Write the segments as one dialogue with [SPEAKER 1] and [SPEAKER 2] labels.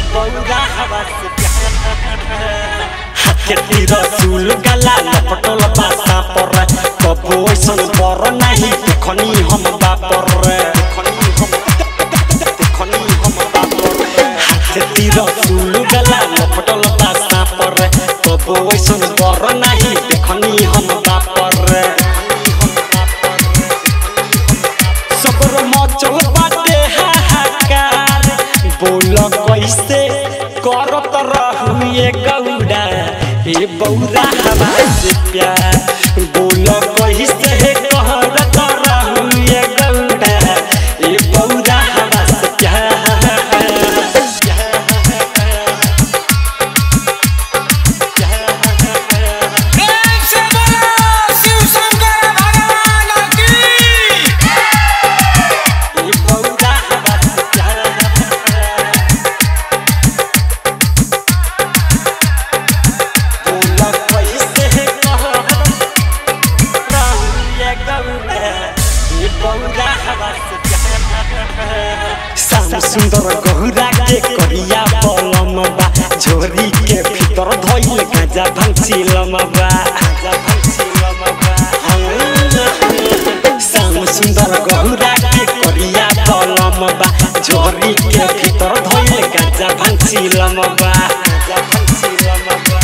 [SPEAKER 1] बौरा हवा से प्यार हाथे तीर चूल गला लपटल बासा पर कबो ऐसन बर नाही देखनी हम बापर देखनी हम देखनी हम बापर हाथे तीर चूल गला लपटल बासा पर कबो ऐसन बर नाही देखनी हम बापर सबर मचल बाटे हाहाकार बोल कैसे करत रहू ये गौड़ा हे बौरा हवा से प्यार बोल कैसे करत रहू ये गौड़ा हे बौरा हवा से प्यार
[SPEAKER 2] प्रेम से बोलो शिव शंकर भगवान की
[SPEAKER 1] हे बौरा हवा से प्यार बोल कैसे करत रहू ये गौड़ा हे बौरा हवा से प्यार श्याम सुंदर गहुरा के करिया बलम बा झोरी के भीतर धइल गाजा भंसिलम बा गाजा भंसिलम बा श्याम सुंदर गहुरा के करिया बलम बा झोरी के भीतर धइल गाजा भंसिलम बा गाजा भंसिलम बा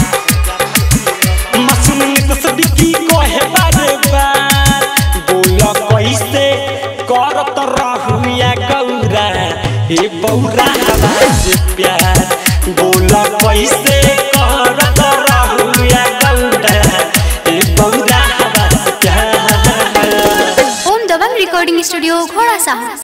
[SPEAKER 1] मसूम तस्बीकी कहे बारे बार बोल कैसे करत रहू या गौरा हे बौरा हवा से प्यार बोल कैसे करत रहू या गौरा हे बौरा हवा से प्यार
[SPEAKER 3] ओम दबंग रिकॉर्डिंग स्टूडियो घोड़ा साहब